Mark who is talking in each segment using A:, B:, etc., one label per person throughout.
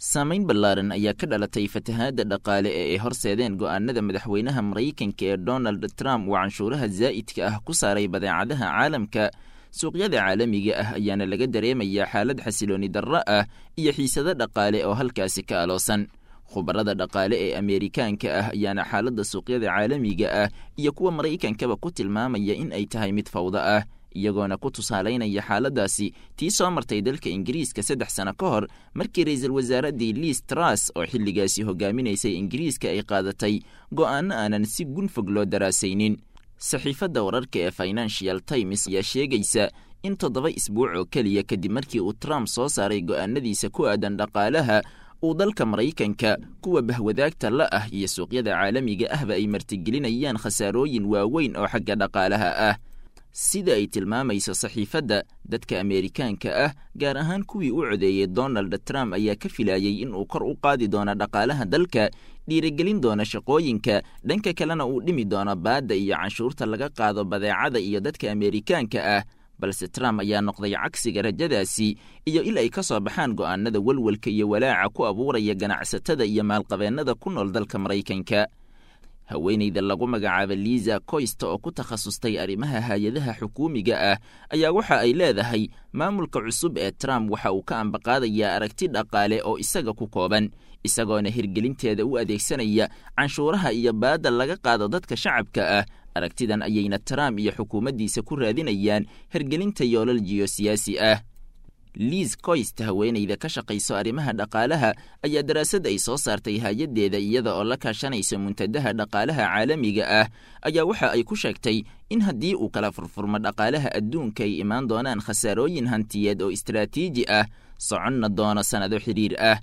A: saamayn ballaaran ayaa ka dhalatay fatahaadda dhaqaale ee ay horseedeen go'aanada madaxweynaha maraykanka ee donald trump uu canshuuraha zaa'idka ah ku saaray badeecadaha caalamka suuqyada caalamiga ah ayaana laga dareemayaa xaalad xasilooni darro ah iyo xiisado dhaqaale oo halkaasi ka aloosan khubarada dhaqaale ee ameerikaanka ah ayaana xaaladda suuqyada caalamiga ah iyo kuwa maraykankaba ku tilmaamaya in ay tahay mid fawdo ah iyagoona ku tusaalaynaya xaaladdaasi tii soo martay dalka ingiriiska saddex sano ka hor markii ra-iisul wasaaraddii liis tras oo xilligaasi hogaaminaysay ingiriiska ay qaadatay go'aano aanan si gunfog loo daraasaynin saxiifadda wararka ee financial times ayaa sheegaysa in toddoba isbuuc oo keliya kadib markii uu trump soo saaray go'aanadiisa ku aadan dhaqaalaha uu dalka maraykanka kuwa bahwadaagta la ah iyo suuqyada caalamiga ahba ay martigelinayaan khasaarooyin waaweyn oo xagga dhaqaalaha ah sida ay tilmaamayso saxiifadda dadka ameerikaanka ah gaar ahaan kuwii u codeeyey donald trump ayaa ka filayey in uu kor u qaadi doono dhaqaalaha dalka dhiirigelin doona shaqooyinka dhanka kalena uu dhimi doono baadda iyo canshuurta laga qaado badeecada iyo dadka ameerikaanka ah balse trump ayaa noqday cagsiga rajadaasi iyo il ay ka soo baxaan go'aanada welwelka iyo walaaca ku abuuraya ganacsatada iyo maalqabeennada ku nool dalka maraykanka haweenayda lagu magacaaba liisa koysta oo ku takhasustay arrimaha hay-adaha xukuumiga ah ayaa waxa ay leedahay maamulka cusub ee trump waxa uu ka ambaqaadayaa aragti dhaqaale oo isaga ku kooban isagoona hirgelinteeda u adeegsanaya canshuuraha iyo baadda laga qaado dadka shacabka ah aragtidan ayayna trump iyo xukuumaddiisa ku raadinayaan hirgelinta yoolal jiyosiyaasi ah liis koyst haweenayda ka shaqayso arrimaha dhaqaalaha ayaa daraasad ay soo saartay hay-addeeda iyada oo la kaashanayso muntadaha dhaqaalaha caalamiga ah ayaa waxa ay ku sheegtay in haddii uu kala furfurmo dhaqaalaha adduunka ay imaan doonaan khasaarooyin hantiyeed oo istaraatiiji ah soconna doono sannado xidhiir ah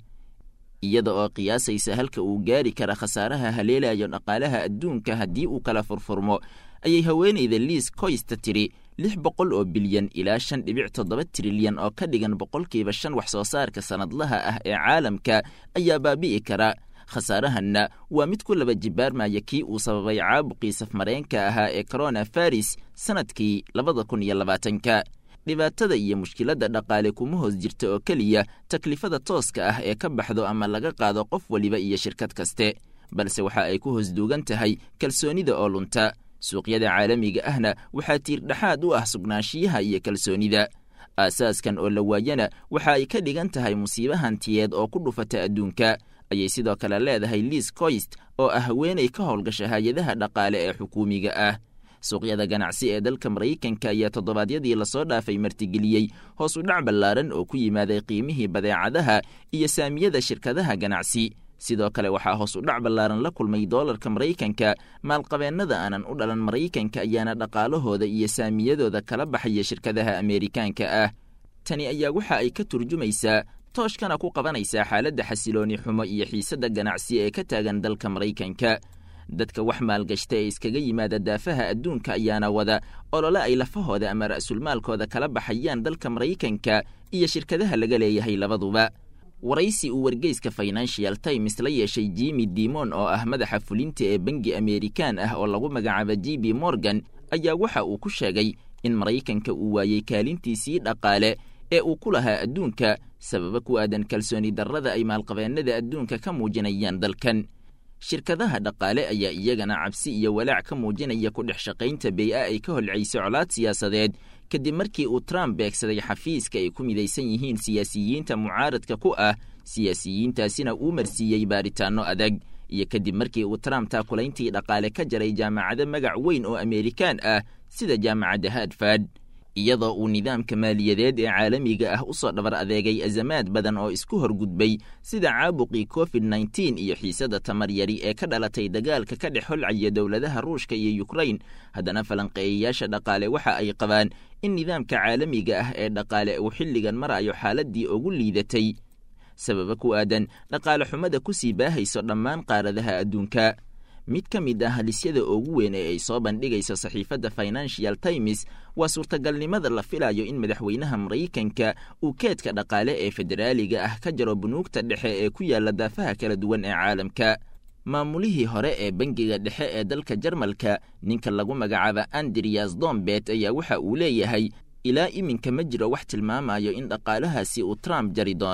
A: iyada oo qiyaasaysa halka uu gaari kara khasaaraha haleelayo dhaqaalaha adduunka haddii uu kala furfurmo ayay haweenayda liis koysta tidhi lix boqol oo bilyan ilaa shan dhibic toddoba trilyan oo ka dhigan boqolkiiba shan wax soo saarka sannadlaha ah ee caalamka ayaa baabi'i kara khasaarahanna waa mid ku laba jibaarmaya kii uu sababay caabuqii safmareenka ahaa ee corona faris sannadkii labada kun iyo labaatanka dhibaatada iyo mushkiladda dhaqaale kuma hoos jirta oo keliya taklifada tooska ah ee ka baxdo ama laga qaado qof weliba iyo shirkad kaste balse waxa ay ku hoos duugan tahay kalsoonida oo lunta suuqyada caalamiga ahna waxaa tiirdhexaad u ah sugnaanshiyaha iyo kalsoonida aasaaskan oo la waayana waxa ay ka dhigan tahay musiibo hantiyeed oo ku dhufata adduunka ayay sidoo kale leedahay liis koyst oo ah haweenay ka howlgasha hay-adaha dhaqaale ee xukuumiga ah suuqyada ganacsi ee dalka maraykanka ayaa toddobaadyadii lasoo dhaafay martigeliyey hoos u dhac ballaaran oo ku yimaaday qiimihii badeecadaha iyo saamiyada shirkadaha ganacsi sidoo kale waxaa hoos u dhac ballaaran la kulmay doolarka maraykanka maalqabeennada aanan u dhalan maraykanka ayaana dhaqaalahooda iyo saamiyadooda kala baxaya shirkadaha ameerikaanka ah tani ayaa waxa ay ka turjumaysaa tooshkana ku qabanaysaa xaaladda xasilooni xumo iyo xiisadda ganacsi ee ka taagan dalka maraykanka dadka wax maalgashta ee iskaga yimaada daafaha adduunka ayaana wada olole ay lafahooda ama ra'sulmaalkooda kala baxayaan dalka maraykanka iyo shirkadaha laga leeyahay labaduba waraysi uu wargeyska financial times la yeeshay jimi dimon oo ah madaxa fulinta ee bangi ameerikaan ah oo lagu magacaaba j b morgan ayaa waxa uu ku sheegay in maraykanka uu waayey kaalintiisii dhaqaale ee uu ku lahaa adduunka sababa ku aadan kalsooni darrada ay maalqabeennada adduunka ka muujinayaan dalkan shirkadaha dhaqaale ayaa iyagana cabsi iyo walaac ka muujinaya ku dhex shaqaynta bey-a ay ka holcayso colaad siyaasadeed kadib markii uu trump beegsaday xafiiska ay ku midaysan yihiin siyaasiyiinta mucaaradka ku ah siyaasiyiintaasina uu marsiiyey baaritaanno adag iyo kadib markii uu trump taakulayntii dhaqaale ka jaray jaamacado magac weyn oo ameerikaan ah sida jaamacadda hadford iyadoo uu nidaamka maaliyadeed ee caalamiga ah u soo dhabar adeegay azamaad badan oo isku horgudbay sida caabuqii covid nneteen iyo xiisadda tamaryari ee ka dhalatay dagaalka ka dhex holcaya dowladaha ruushka iyo yukrain haddana falanqeeyayaasha dhaqaale waxa ay qabaan in nidaamka caalamiga ah ee dhaqaale uu xilligan marayo xaaladdii ugu liidatay sababa ku aadan dhaqaale xumada ku sii baahayso dhammaan qaaradaha adduunka mid ka mid ah halisyada ugu weyn ee ay soo bandhigayso saxiifadda financial times waa suurtagalnimada la filayo in madaxweynaha maraykanka uu keedka dhaqaale ee federaaliga ah ka jaro bunuugta dhexe ee ku yaalla daafaha kala duwan ee caalamka maamulihii hore ee bangiga dhexe ee dalka jarmalka ninka lagu magacaaba andriyas dombet ayaa waxa uu leeyahay ilaa iminka ma jiro wax tilmaamayo in dhaqaalahaasi uu trump jari doono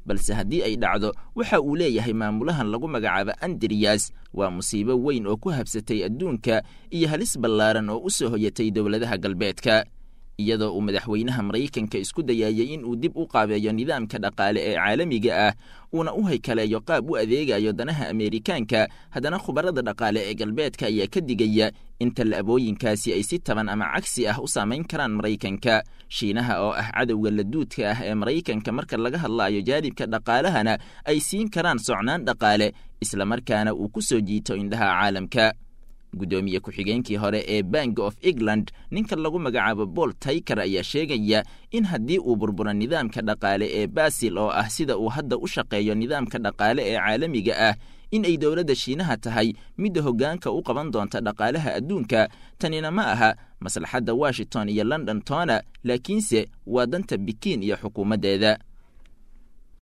A: balse haddii ay dhacdo waxa uu leeyahay maamulahan lagu magacaabo andriyas waa musiibo weyn oo ku habsatay adduunka iyo halis ballaaran oo u soo hoyatay dowladaha galbeedka iyadoo uu madaxweynaha maraykanka isku dayayay in uu dib u qaabeeyo nidaamka dhaqaale ee caalamiga ah uuna u haykaleeyo qaab u adeegayo danaha ameerikaanka haddana khubarada dhaqaale ee galbeedka ayaa ka digaya in tallaabooyinkaasi ay si taban ama cagsi ah u saamayn karaan maraykanka shiinaha oo ah cadowga laduudka ah ee maraykanka marka laga hadlaayo jaanibka dhaqaalahana ay siin karaan socnaan dhaqaale islamarkaana uu ku soo jiito indhaha caalamka guddoomiye ku-xigeenkii hore ee bank of england ninka lagu magacaabo bool tayker ayaa sheegaya in haddii uu burburo nidaamka dhaqaale ee basil oo ah sida uu hadda u shaqeeyo nidaamka dhaqaale ee caalamiga ah in ay dowladda shiinaha tahay midda hoggaanka u qaban doonta dhaqaalaha adduunka tanina ma aha maslaxadda washington iyo london tona laakiinse waa danta bikiin iyo xukuumaddeeda